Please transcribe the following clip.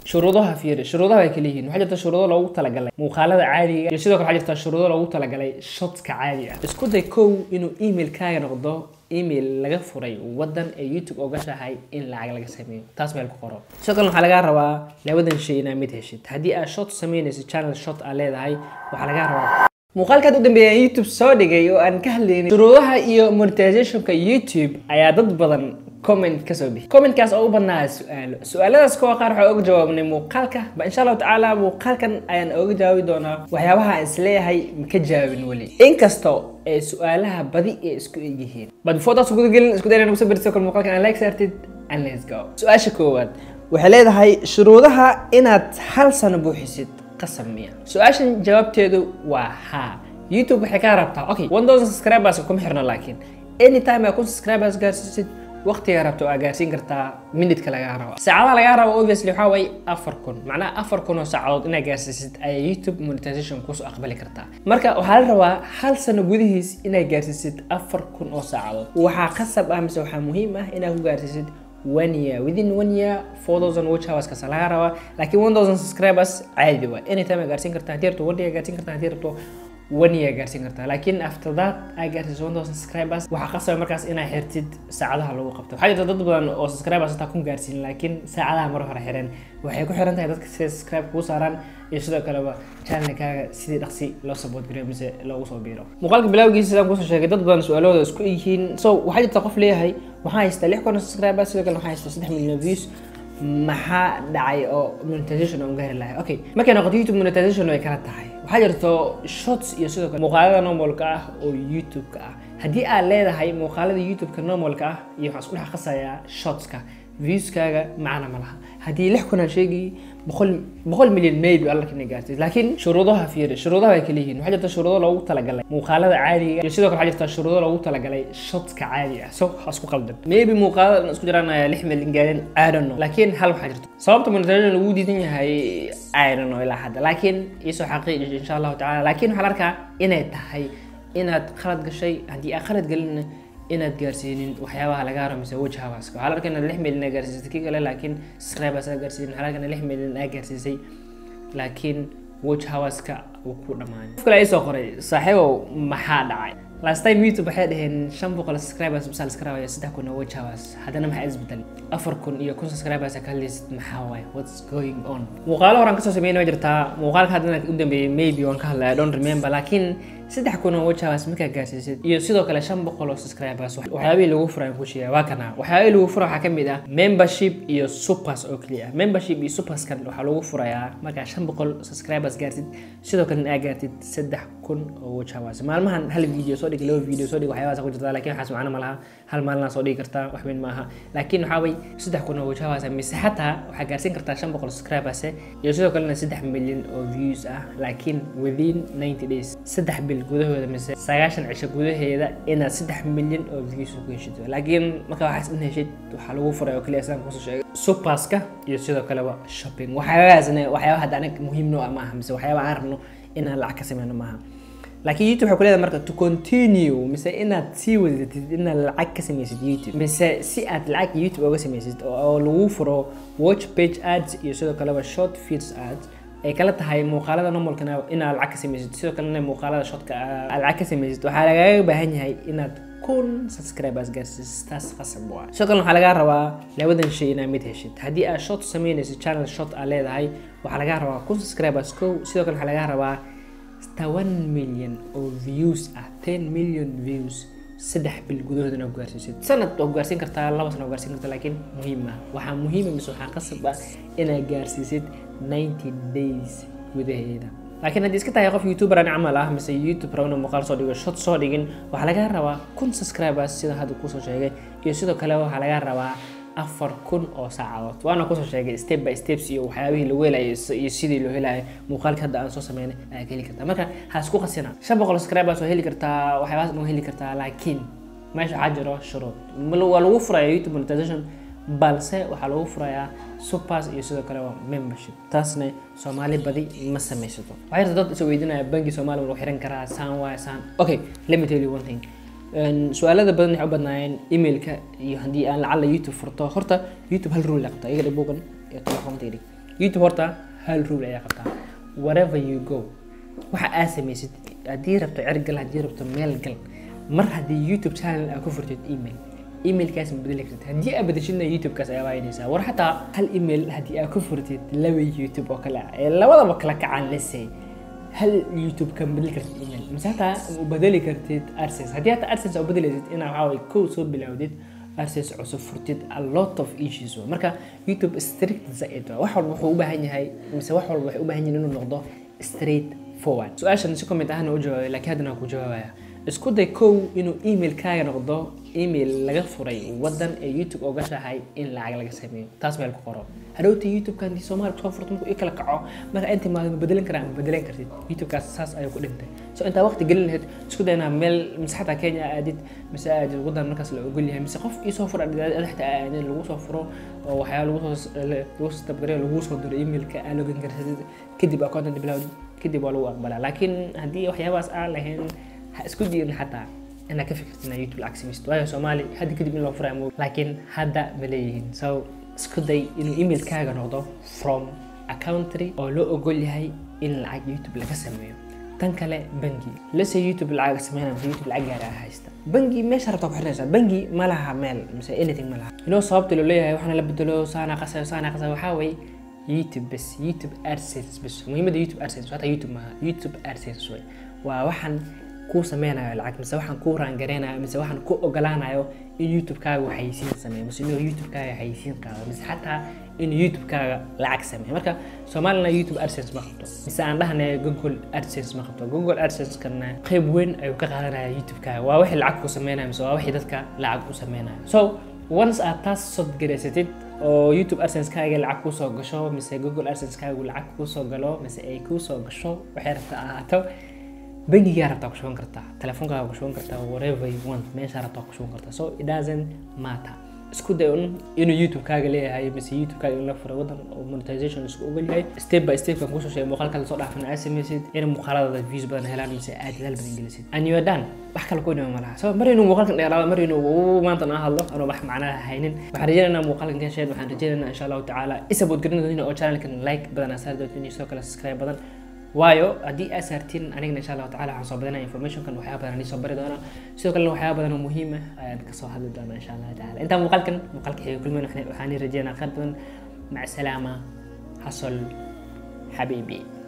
shuruudaha fiiri shuruudaha way kala yihiin waxaa jirta shuruudo loogu talagalay muuqaalada caadiga iyo sidoo kale waxaa jirta shuruudo loogu talagalay shotka caadiga ah isku day kow inuu emailkaaga noqdo email laga furay wadan ee youtube ogashahay in lacag laga sameeyo taas meel ku qoro sidoo kale waxaa lagaa rabaa labadan shay inaa mid heshid haddii aad shot sameynayso channel shot aa leedahay waxaa lagaa rabaa muuqaalkaad u dambeeya youtube soo dhigay oo aan ka hadlaynin shuruudaha iyo monetizationka youtube ayaa dad badan comment kasoo bixi commentkaas oo u badnaa su-aalo su-aaladaas kuwa qaar waxaa oga jawaabnay muuqaalka ba insha allahu tacaala muuqaalkan ayaan oga jawaabi doonaa waxyaabaha aan isleeyahay maka jawaabin weli inkastoo ee su-aalaha badi ee isku egyihiin bad before taas gudagelin isku dayna nagu sabirtay kol muuqaalkan aan like saartid and let's go su-aasha koowaad waxay leedahay shuruudaha inaad hal sano buuxisid qasab miya su-aashan jawaabteedu waa haa youtube waxay kaa rabtaa okay one thousand subscribers kuma xirno laakiin anytime aad kun subscribers gaarsiisid waqtiga rabto aa gaarsiin kartaa minidka lagaa rabo saacadaha lagaa rabo obviously waxaa waaye afar kun macnaha afar kun oo saacadood inaad gaarsiisid ayaa youtube monetization kusoo aqbali kartaa marka waxaa la rabaa hal sano gudihiis inaad gaarsiisid afar kun oo saacadood waxaa qasab ah mise waxaa muhiim ah inaad ku gaarsiisid one year within one year four thousand watch hours kasa laga rabaa laakiin one thousand subscribers caadi waa anytime aa gaarsiin kartaa haddii rabto one day aa gaarsiin kartaa haddii rabto one year gaarsiin kartaa laakiin after that aa gaarsiiso one thousand subscribers waxaa qasaba markaas inaa xirtid saacadaha lagu qabto waxaa jirta dad badan oo subscribers hataa kun gaarsiin laakiin saacadaha mar hore xireen waxay ku xiran tahay dadka siday subscribe kuu saaraan iyo sidoo kaleba channelkaaga sidii dhaqsi loo support gareyo mise loogu soo biiro muuqaalka bilowgiisa sidaan kusoo sheegay dad badan su-aalahooda isku yihiin so waxaa jirta qof leeyahay waxaa haystaa lix kun oo subscribers sidoo kale waxaa haystaa saddex milyan views maxaa dhacay oo monetization aan gaari lahay okay markay noqoto youtube monetization way kala tahay waxaa jirto shots iyo sidoo kale muuqaalada normalka ah oo youtube-ka ah haddii aad leedahay muuqaalada youtube-ka normalka ah iyo waxaan isku dhex qasayaa shotska viewskaaga macna ma laha haddii lix kun aan sheegi boqol boqol milyan maybe alla kina gaartay laakiin shuruudaha fiiri shuruudaha way kala yihiin waxaa jirta shuruudo loogu talagalay muuqaalada caadiga iyo sidoo kale waxaa jirta shuruudo loogu talagalay shotka caadi ah so ha isku qaldan maybe muuqaalada isku jiraan ayaa lix milyan gaarin i don't know laakiin hal waxaa jirta sababta monetization lagu diidan yahay i don't know ilaa hadda laakiin iisoo xaqiiji insha allahu tacala laakiin waxaan arkaa inay tahay inaad khalad gashay haddii aad khalad gelina inaad gaarsiinin waxyaabaha laga haro mise wajh hawaska waxaa la arkaa inaad lix milyan aa gaarsiisay kii kale laakiin subscribers aa gaarsiinin waxaa la arkaa inaad lix milyan aa gaarsiisay laakiin wajh hawaska uu ku dhammaanay qof kale ay soo qoray saaxiibow maxaa dhacay last time youtube waxay dhaheen shan boqol subscribers bisa la iska rabaya saddex kun oo wajh hawas haddana maxaa isbedelay afar kun iyo kun subscribers aa ka hadlaysid maxaa waaye what's going on muuqaalo horaan kasoo sameeyna waa jirtaa muuqaalka haddana u dambeeyay maybe waan ka hadlaya don't remember laakiin saddex kun oo wajahaas markaa gaarsiisid iyo sidoo kale shan boqol oo subscribers waxyaabihii lagu furaan ku sheega waa kana waxyaabihii lagu fura waxaa ka mid ah membership iyo supers oo keliya ah membership iyo superskan waxaa lagu furayaa markaa shan boqol subscribers gaartid sidoo kalena aa gaartid saddex kun oo wajahaas maalmahan hal video soo dhig laba video soo dhig waxyaabahaas ku jirta laakiin waxaas macno ma laha hal maalina soo dhigi kartaa wax weyn maaha laakiin waxaa way saddex kun oo wajahaas mise xataa waxaa gaarsiin kartaa shan boqol subscribers iyo sidoo kalena saddex milyan oo views ah laakiin within ninety days saddex bil gudahooda mise sagaashan cisho gudaheeda inaad saddex milyan oo views ku heshid laakiin marka waxaas in heshid waxaa lagu furay oo kaliya sidaan kusoo sheegay superska iyo sidoo kaleba shopping waxyaabahaasna waxyaaba hadda anaga muhiim noo ah maaha mise waxyaaba aan rabno inaan lacag ka sameyno maaha laakiin youtube waxay ku leedahay marka to continue mise inaad sii wadatid inaad lacag ka samaysid youtube mise si aad lacag youtube oga samaysid oo lagu furo watch page ads iyo sidoo kaleba short feeds ads ay kala tahay muuqaalada normalkana inaad lacag ka samaysid sidoo kalena muuqaalada shotka aad lacag ka samaysid waxaa lagaaga baahan yahay inaad kun subscribers gaarsiisid taas qasab waa sidoo kalena waxaa lagaa rabaa labadan shay inaad mid heshid haddii aad shot samaynaysid channel shot aad leedahay waxaa lagaa rabaa kun subscribers kow sidoo kale waxaa lagaa rabaa toban milyan oo views ah ten million views saddex bil gudahoodana ku gaarsiisid sanad waa ku gaarsiin kartaa laba sana waa gaarsiin kartaa laakiin muhiim ah waxaa muhiima mise waxaa qasab ah inaad gaarsiisid ninety days gudaheeda laakiin haddii iska tahay qof youtuber aan camal ah mise youtube rabna muuqaal soo dhigo shot soo dhigin waxaa laga rabaa kun subscribers sida hadda kusoo sheegay iyo sidoo kale waxaa laga rabaa afar kun oo saacadood waana kusoo sheegay step by steps iyo waxyaabihii lagu helayo iyo sidii loo helayo muuqaalka hadda aan soo sameynay ayaa ka heli kartaa marka ha isku qasina shan boqol subscribers waa heli kartaa waxyaabahaas waa heli kartaa laakiin meesha waxaa jiro shuruud waa lagu furaya youtube monetization balse waxaa lagu furayaa supers iyo sidoo kale waa membership taasna soomaali badi ma samaysato waxaa jirta dad is weydiinaya bangi soomaaliya lagu xiran karaa saan waay saan okay let me tell you one thing su-aalada badan waxay u badnaayeen emailka iyo haddii aan lacala youtube furto horta youtube hal rule qabta iga dhig buugan iyo telefoonka dhig youtube horta hal rule ayaa qabtaa wherever you go waxa aad samaysid haddii rabto cergal haddii rabto meel gal mar haddii youtube channel aad ku furtid email emailkaas ma bedeli kartid haddii aad bedeshidna youtubekaas ayaa waaynaysaa war xataa hal email haddii aad ku furtid laba youtube oo kale ah ee labadaba kala kacaan lesay hal youtube ka bedeli kartid email mise hataa u bedeli kartid adsense haddii hataa adsense aa bedelaysid inaa waxaa waye kow soo bilowdid adsense cusub furtid a lot of issues wa marka youtube strict zaid wa wax walba wuxuu u baahan yahay mise wax walba waxay u baahan yihin inuu noqdo straight forward su-aashan si comment ahna u jawaabay laakiin haddana waan ku jawaabaya isku day kow inuu emailkaaga noqdo email laga furay wadan ee youtube oga shahay in lacag laga sameeyo taas meel ku qoro hadhowta youtube-ka haddii soomaaliya kusoo furto markuu i kala kaco marka inta maada ma bedelan karaa ma bedelan kartid youtube-kaas saas ayuu ku dhintay so intaa waqti gelin lahayd isku day inaa meel mise xataa kenya aadid mise aadid wadan markaas la ogol yahay mise qof iisoo fura adaxta aadin lagu soo furo oo waxyaaba lagu soo lagu soo tabgariyo lagu soo diro emailka aa logan kartid kadib aa content bilowdid kadib waa lagu aqbalaa laakiin haddii waxyaabahaas aan lahayn ha isku diirin xataa inaad ka fikirtid inaad youtube lacag samaysid waayo soomaali hadda kadib in loo furayo mo laakiin hadda ma leeyihiin so isku day inuu emailkaaga noqdo from a country oo loo ogol yahay in lacag youtube laga sameeyo tan kale bangi lase youtube lacag sameynaya mise youtube lacag gaara haysta bangi meesha rabtaa ku xirnaysaa bangi ma laha meel mise anything ma laha inoo sababta loo leeyahay waxaana la bedelo saana qasayo saana qasayo waxaa waye youtube bes youtube adsense bes muhiimadda youtube adsense hata youtube maaha youtube adsense way waa waxaan kuu sameynayo lacag mise waxaan kuu raangareynayo mise waxaan ku ogolaanayo in youtube-kaaga waxaysiin sameeyo mise inuu youtube-kaaga waxaysiin qaado mise xataa inuu youtube-kaaga lacag sameeyo marka soomaalina youtube adsense ma qabto mise aan dhahnay google adsense ma qabto google adsense-kana qayb weyn ayuu ka qaadanaya youtube-kaaga waa wixii lacag ku sameynayo mise waa wixii dadka lacag u sameynayo so once aad taas sodgaraysatid oo youtube adsense-kaaga lacag kusoo gasho mise google adsense-kaagu lacag kusoo galo mise ay kusoo gasho waxay rabta ahaato bangigaa rabtaa ku shuban kartaa telefonkaaga ku shuban kartaa whatever you want meeshaa rabtaa ku shuban kartaa so it doesn't matter isku day un inuu youtube-kaaga leeyahay mise youtube-kaaga in la furay wadan oo monetization isku ogol yahay step by step kan kusoo sheegay muuqaalka lasoo dhaafan aad samaysid in muuqaalada views badan helaan mise aad dadaal badan gelisid and you are done wax kale ku dhima malaha so mar inuu muuqaalkan dheeraado mar inuu maanta aan hadlo anoo wax macnaha haynin waxaan rajaynaynaa muuqaalkan ka hesheen waxaan rajaynaynaa insha allahu tacaala isabood garinadina oo channelkan like badan asaar doontiin iyo sidoo kale subscribe badan waayo haddii aad saartiin anigana insha allahu tacala waxaan soo badanaya informationkan waxyaaba badan anii soo bari doonaa sidoo kalena waxyaaba badan oo muhiim ah ayaan kasoo hadli doonaa insha allahu tacala intaa muuqaalkan muuqaalka xiga kulmen waxaan rajeynaa khayr badan mac salaama xasol xabiibi